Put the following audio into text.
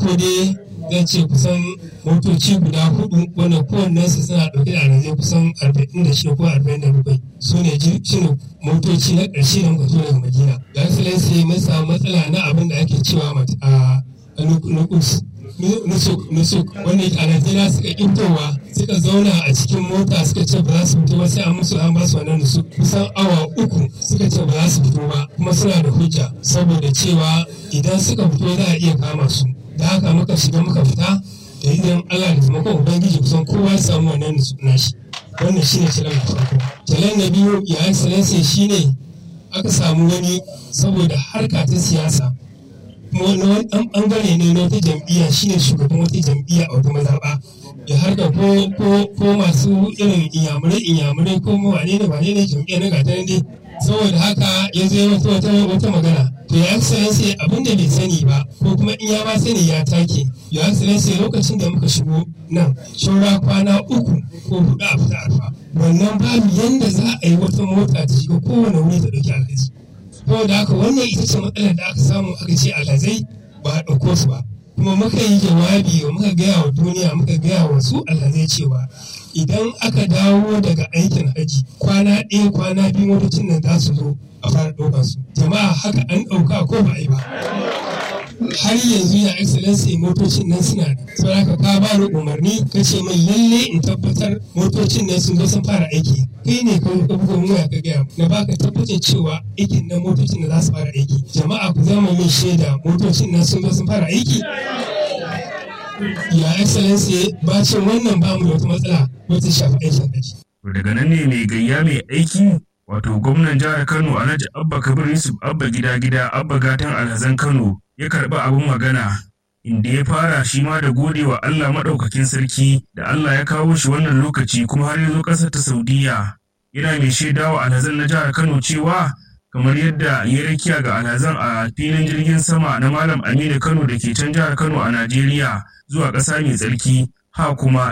farko dai zan ce kusan motoci guda hudu wanda kowannensu suna ɗauke da alhazai kusan 46 ko 47 su ne shine motoci na ƙarshe da muka zo daga madina ga excellency mun samu matsala na abin da ake cewa a nukus nusuk wanda a najeriya suka ƙintowa suka zauna a cikin mota suka ce ba za su fito ba sai an musu an ba su wannan nusuk kusan awa uku suka ce ba za su fito ba kuma suna da hujja saboda cewa idan suka fito za a iya kama su da haka muka shiga muka fita da idan Allah da taimakon Ubangiji kusan kowa ya samu wannan nutsu nashi wannan shine challenge na farko challenge na biyu ya excellency shine aka samu wani saboda harka ta siyasa kuma wani wani bangare ne na wata jam'iyya shine shugaban wata jam'iyya a wata mazaɓa ya harka ko ko ko masu irin inyamurai inyamurai ko wane ne wane ne jam'iyya na gata dai saboda haka ya zo wata wata wata magana to ya excellency abin da bai sani ba ko kuma in ya ba sani ya take ya excellency lokacin da muka shigo nan shaura kwana uku ko hudu a fita arfa wannan babu yanda za a yi wata mota ta shiga kowane wuri ta dauki alhaji saboda haka wannan ita ce matsalar da aka samu aka ce alhazai ba a ɗauko su ba kuma muka yi jawabi muka gaya wa duniya muka gaya wa su alhazai cewa idan aka dawo daga aikin haji kwana ɗaya kwana biyu motocin nan za su zo a fara ɗaukar su jama'a haka an ɗauka ko ba a yi ba har yanzu ya excellency motocin nan suna da saboda haka ka ba ni umarni ka ce min lalle in tabbatar motocin nan sun zo sun fara aiki kai ne ka ka buga mu ya ka gaya na baka tabbacin cewa aikin nan motocin nan za su fara aiki jama'a ku zama min shaida motocin nan sun zo sun fara aiki ya excellency bacin wannan ba mu da wata matsala wata shafi aikin haji daga nan ne mai gayya mai aiki wato gwamnan jihar kano alhaji abba kabir yusuf abba gida gida abba gatan alhazan kano ya karɓi abin magana inda ya fara shi ma da gode wa allah maɗaukakin sarki da allah ya kawo shi wannan lokaci kuma har ya zo ƙasar ta saudiya yana mai shaidawa alhazan na jihar kano cewa kamar yadda ya rakiya ga alhazan a filin jirgin sama na malam aminu kano da ke can jihar kano a najeriya zuwa ƙasa mai tsarki ha kuma